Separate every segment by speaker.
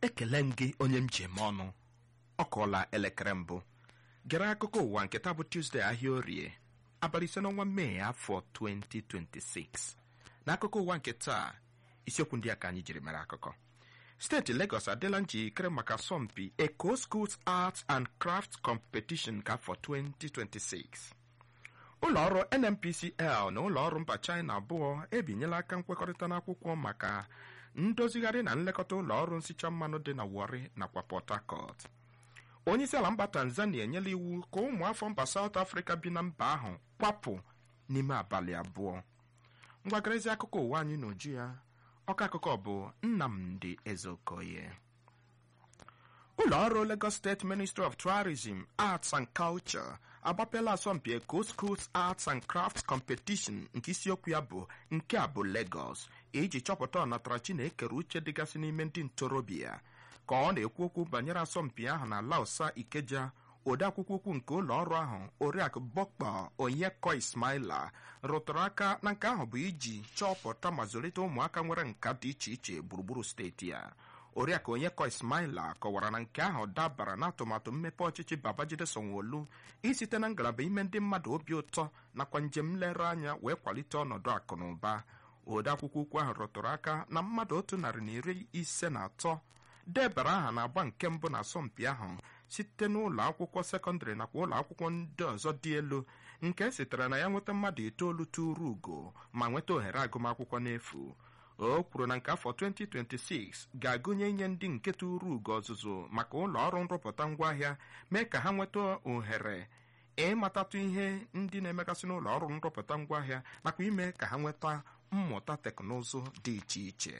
Speaker 1: ekele m gị onye m ji eme ọnụ ọ kụọla elekere mbụ gere akụkọ ụwa nke taa bụ Tuesday ahịa orie abalị ise n'ọnwa mee afọ 2026 n'akụkọ ụwa nke taa isiokwu ndị a ka anyị jiri mere akụkọ steeti Lagos adịla njikere maka asọmpi Eco Schools Arts and Crafts Competition ka afọ 2026 ụlọọrụ NNPCL na ụlọọrụ mba China abụọ ebinyela aka nkwekọrịta n'akwụkwọ maka ndozigharị na nlekọta ụlọọrụ nsicha mmanụ dị na Warri nakwa Port Harcourt onyeisiala mba Tanzania enyela iwu ka ụmụafọ mba South Africa bi na mba ahụ kwapụ n'ime abalị abụọ ngwagarezi akụkọ ụwa anyị n'uju ya ọka akụkọ bụ Nnamdi Ezeokoye ụlọọrụ Lagos State Ministry of Tourism, Arts and Culture agbapela asọmpi Eco Schools Arts and Crafts Competition nke isiokwu ya bụ nke a bụ Lagos iji chọpụta ọnatarachi na-ekere uche dịgasị n'ime ndị ntorobịa ka ọ na-ekwu okwu banyere asọmpi ahụ na Lausa Ikeja odeakwụkwọ ukwu nke ụlọ ọrụ ahụ oriakụ Bokpa Onyeko Ismaila rụtụrụ aka na nke ahụ bụ iji chọpụta ma zụlite ụmụaka nwere nka dị iche iche gburugburu steeti ya oriakụ Onyeko Ismaila kọwara na nke ahụ dabara n'atụmatụ mmepe ọchịchị Babajide Sanwo-Olu isite na ngalaba ime ndị mmadụ obi ụtọ nakwa njem nlereanya wee kwalite ọnọdụ akụ na ụba odeakwụkwọ ukwu ahụ rụtụrụ aka na mmadụ otu narị na iri ise na atọ debara aha na-agba nke mbụ na asọmpi ahụ site n'ụlọ akwụkwọ sekọndịrị nakwa ụlọ akwụkwọ ndị ọzọ dị elu nke sitere na ya nweta mmadụ itoolu tụrụ ugo ma nweta ohere agụmakwụkwọ n'efu o kwuru na nke afọ 2026 ga-agụnye inye ndị nke tụrụ ugo ọzụzụ maka ụlọ ọrụ nrụpụta ngwaahịa mee ka ha nweta ohere ịmatatụ ihe ndị na-emegasị n'ụlọ ọrụ nrụpụta ngwaahịa nakwa ime ka ha nweta mmụta teknụzụ dị iche iche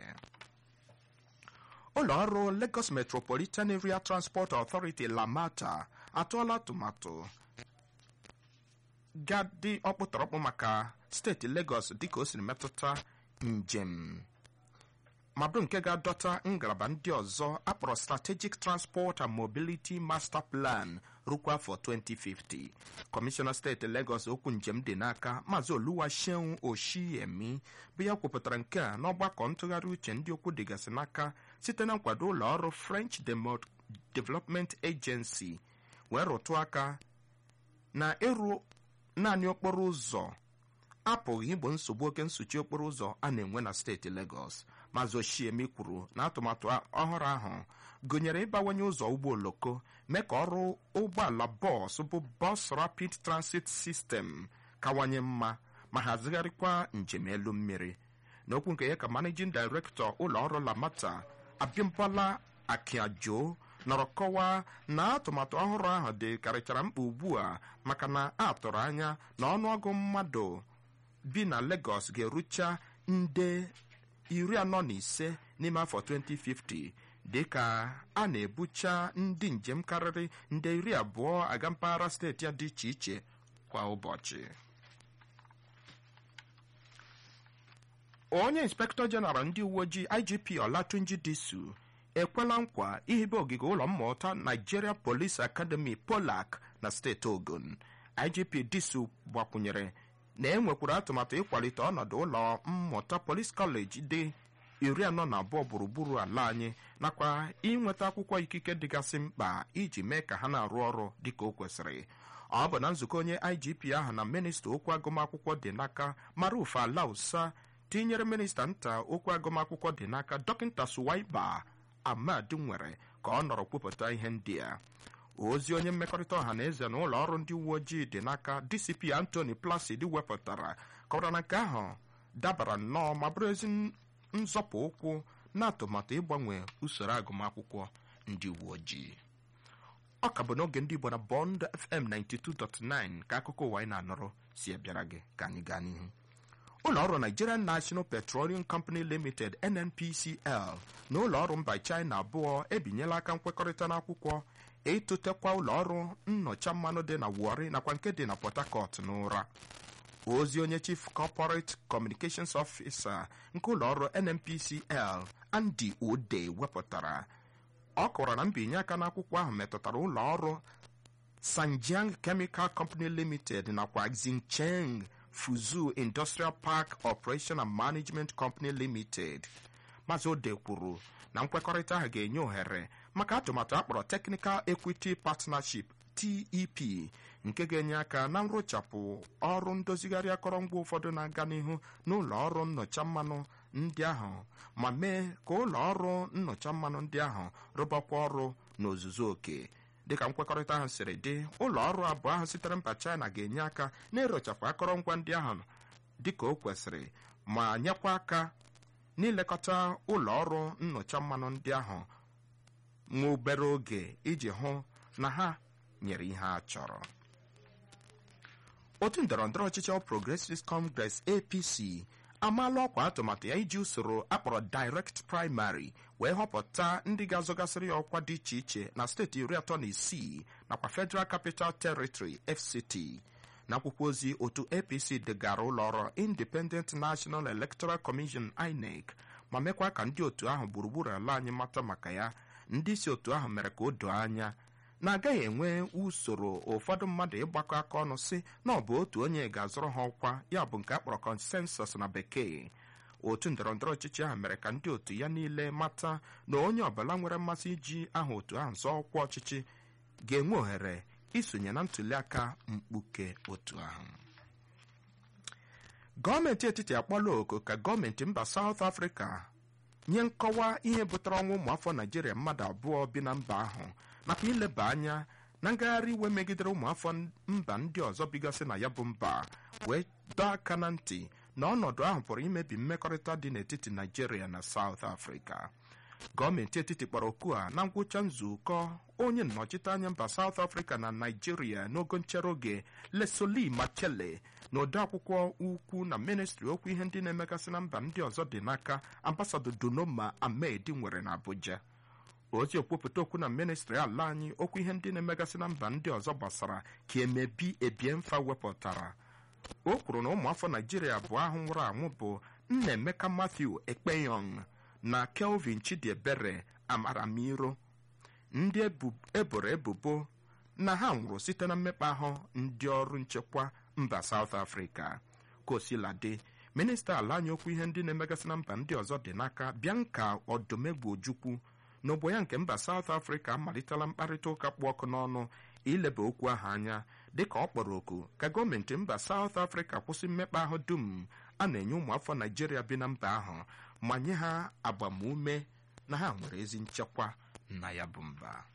Speaker 1: ụlọ ọrụ Lagos Metropolitan Area Transport Authority Lamata atụọla atụmatụ gadị ọkpụtọrọkpụ maka steeti Lagos dịka o siri metụta njem ma bụrụ nke ga-adọta ngalaba ndị ọzọ akpọrọ Strategic Transport and Mobility Master Plan rukwa afọ 2050 kọmishọna steeti Lagos okwu njem dị n'aka maazị Oluwaseun Oshiyemi bụ ya kwupụtara nke a n'ọgbakọ ntụgharị uche ndị okwu dịgasị n'aka site na nkwado ụlọ ọrụ French Development Agency wee rụtụ aka na ịrụ naanị okporo ụzọ apụghị igbo nsogbu oke nsuchi okporo ụzọ a na-enwe na steeti Lagos maazị Oshiemi kwuru na atụmatụ ọhụrụ ahụ gụnyere ịbawanye ụzọ ụgbọ oloko mee ka ọrụ ụgbọala bọọsụ bụ Bus Rapid Transit System kawanye mma ma hazigharịkwa njem elu mmiri n'okwu nke ya ka Managing Director ụlọ ọrụ Lamata Abimbola Akiajo nọrọ kọwaa na atụmatụ ọhụrụ ahụ dị karịchara mkpa ugbu a maka na a tụrụ anya na ọnụọgụ mmadụ bi na Lagos ga-erucha nde iri anọ na ise n'ime afọ 2050 dịka a na-ebucha ndị njem karịrị nde iri abụọ aga mpaghara steeti ya dị iche iche kwa ụbọchị onye inspektọ jeneral ndị uwe ojii IGP Olatunji Disu ekwela nkwa ihibe ogige ụlọ mmụta Nigeria Police Academy Polak na steeti Ogun IGP Disu gbakwunyere na e nwekwara atụmatụ ịkwalite ọnọdụ ụlọ mmụta Police College dị iri anọ na abụọ gburugburu ala anyị nakwa inweta akwụkwọ ikike dịgasị mkpa iji mee ka ha na-arụ ọrụ dịka o kwesịrị ọ bụ na nzukọ onye IGP ahụ na minista okwu agụmakwụkwọ dị n'aka Maruf Alausa tinyere minista nta okwu agụmakwụkwọ dị n'aka dọkịta Suwaiba Ahmad nwere ka ọ nọrọ kwupụta ihe ndị a ozi onye mmekọrịta ọha na eze na ụlọ ọrụ ndị uwe ojii dị n'aka DCP Anthony Placid wepụtara kọwara na nke ahụ dabara nnọọ ma bụrụ ezi nzọpụ ụkwụ na atụmatụ ịgbanwe usoro agụmakwụkwọ ndị uwe ojii ọ ka bụ n'oge ndị Igbo na Bond FM 92.9 ka akụkọ ụwa anyị na-anọrọ si abịara gị ka anyị gaa n'ihu ụlọ ọrụ Nigerian National Petroleum Company Limited NNPCL na ụlọ ọrụ mba China abụọ ebinyela aka nkwekọrịta n'akwụkwọ ịtụtekwa ụlọ ọrụ nnọcha mmanụ dị na Warri nakwa nke dị na Port Harcourt n'ụra ozi onye Chief Corporate Communications Officer nke ụlọ ọrụ NNPCL Andy Ode wepụtara ọ kọwara na mbinye aka n'akwụkwọ ahụ metụtara ụlọ ọrụ Sanjiang Chemical Company Limited nakwa Xincheng Fuzhou Industrial Park Operation and Management Company Limited maazị ode kwuru na nkwekọrịta ahụ ga-enye ohere maka atụmatụ akpọrọ Technical Equity Partnership TEP nke ga-enye aka na nrụchapụ ọrụ ndozigharị akọrọngwa ụfọdụ na-aga n'ihu n'ụlọ ọrụ nnọcha mmanụ ndị ahụ ma mee ka ụlọ ọrụ nnọcha mmanụ ndị ahụ rụbakwa ọrụ n'ozuzu oke dịka nkwekọrịta ahụ siri dị ụlọ ọrụ abụọ ahụ sitere mba China ga-enye aka na-erochapụ akọrọngwa ndị ahụ dịka o kwesịrị ma nyekwa aka n'ilekọta ụlọ ọrụ nnọcha mmanụ ndị ahụ nwa obere oge iji hụ na ha nyere ihe a chọrọ otu ndọrọndọrọ ọchịchị All Progressives Congress APC amaala ọkwa atụmatụ ya iji usoro akpọrọ direct primary wee họpụta ndị ga-azọgasịrị ya ọkwa dị iche iche na steeti iri atọ na isii nakwa Federal Capital Territory FCT n'akwụkwọ ozi otu APC degara ụlọọrụ Independent National Electoral Commission INEC ma mekwa ka ndị otu ahụ gburugburu ala anyị mata maka ya ndị isi otu ahụ mere ka o doo anya na-agaghị enwe usoro ụfọdụ mmadụ ịgbakọ aka ọnụ si na ọ bụ otu onye ga-azọrọ ha ọkwa ya bụ nke akpọrọ consensus na bekee otu ndọrọndọrọ ọchịchị ahụ mere ka ndị otu ya niile mata na onye ọbụla nwere mmasị iji aha otu ahụ zọọ ọkwa ọchịchị ga-enwe ohere isonye na ntụliaka mkpuke otu ahụ gọọmenti etiti akpọla oku ka gọọmenti mba South Africa nye nkọwa ihe butere ọnwụ ụmụafọ Naijiria mmadụ abụọ bi na mba ahụ nakwa ileba anya na ngagharị iwe megidere ụmụafọ mba ndị ọzọ bigasị na ya bụ mba wee dọọ aka na ntị na ọnọdụ ahụ pụrụ imebi mmekọrịta dị n'etiti Naijiria na South Africa gọọmenti etiti kpọrọ oku a na ngwụcha nzukọ onye nnọchiteanya mba South Africa na Naijiria n'ogo nchere oge Leslie Machele na odeakwụkwọ ukwu na ministri okwu ihe ndị na-emegasị na mba ndị ọzọ dị n'aka ambasadọ Dunoma Ahmed nwere na Abuja ozi okwupụta okwu na ministri ala anyị okwu ihe ndị na-emegasị na mba ndị ọzọ gbasara ka emebi ebie mfa wepụtara o kwuru na ụmụafọ Naijiria abụọ ahụ nwụrụ anwụ bụ Nnaemeka Matthew Ekpeyong na Kelvin Chidiebere Amaramiro ndị eboro ebubo na ha nwụrụ site na mmekpa ahụ ndị ọrụ nchekwa mba South Africa kosiladị minista ala anyị okwu ihe ndị na-emegasị na mba ndị ọzọ dị n'aka Bianca Odumegwu Ojukwu n'ogbo ya nke mba South Africa amalitela mkparịta ụka kpụ ọkụ n'ọnụ ileba okwu ahụ anya dịka ọ kpọrọ oku ka gọọmenti mba South Africa kwụsị mmekpa ahụ dum a na-enye ụmụafọ Naijiria bi na mba ahụ ma nye ha agbamume na ha nwere ezi nchekwa na ya bụ mba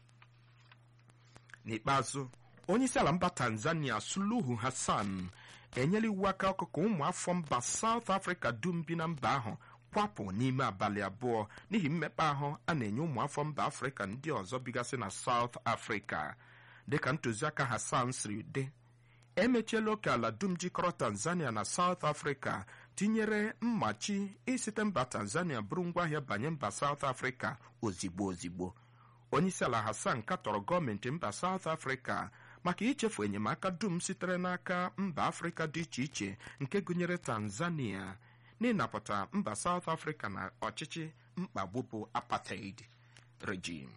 Speaker 1: n'ikpeazụ onye isi ala mba Tanzania Suluhu Hassan enyela iwu aka ọkụkọ ụmụafọ mba South Africa dum bi na mba ahụ kwapụ n'ime abalị abụọ n'ihi mmekpa ahụ a na-enye ụmụafọ mba Afrịka ndị ọzọ bigasị na South Africa dịka ntụziaka Hassan siri dị emechiela oke ala dum jikọrọ Tanzania na South Africa tinyere mmachi isite mba Tanzania bụrụ ngwaahịa banye mba South Africa ozigbo ozigbo onyeisiala Hassan katọrọ gọọmenti mba South Africa maka ichefu enyemaka dum sitere n'aka mba Afrịka dị iche iche nke gụnyere Tanzania n'ịnapụta mba South Africa na ọchịchị mkpagbu bụ apartheid regime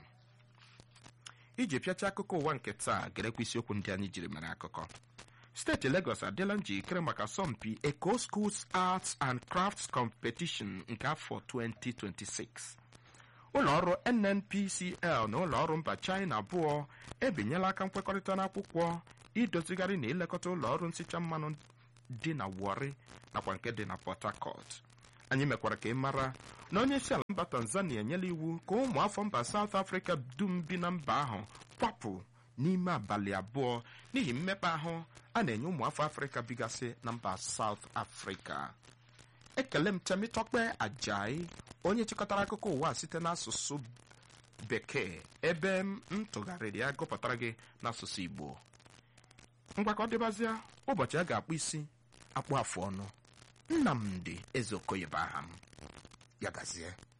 Speaker 1: iji pịacha akụkọ ụwa nke taa gerekwa isiokwu ndị anyị jiri mere akụkọ steeti Lagos adịla njikere maka asọmpi Eco Schools Arts and Crafts Competition nke afọ 2026 ụlọọrụ NNPCL na ụlọọrụ mba China abụọ ebinyela aka nkwekọrịta n'akwụkwọ idozigharị na ilekọta ụlọọrụ nsicha mmanụ dị na Warri nakwa nke dị na Port Harcourt anyị mekwara ka ị mara na onye isi ala mba Tanzania enyela iwu ka ụmụ afọ mba South Africa dum bi na mba ahụ kwapụ n'ime abalị abụọ n'ihi mmekpa ahụ a na-enye ụmụ afọ Afrịka bigasị na mba South Africa ekele m Temitokpe Ajayi onye chịkọtara akụkọ ụwa site n'asụsụ bekee ebe m tụgharịrị ya gụpụtara gị n'asụsụ Igbo mgbakọ dịbazịa ụbọchị a ga-akpụ isi akpụ afụ ọnụ Nnamdi Ezeokoye bụ aha m ya gazie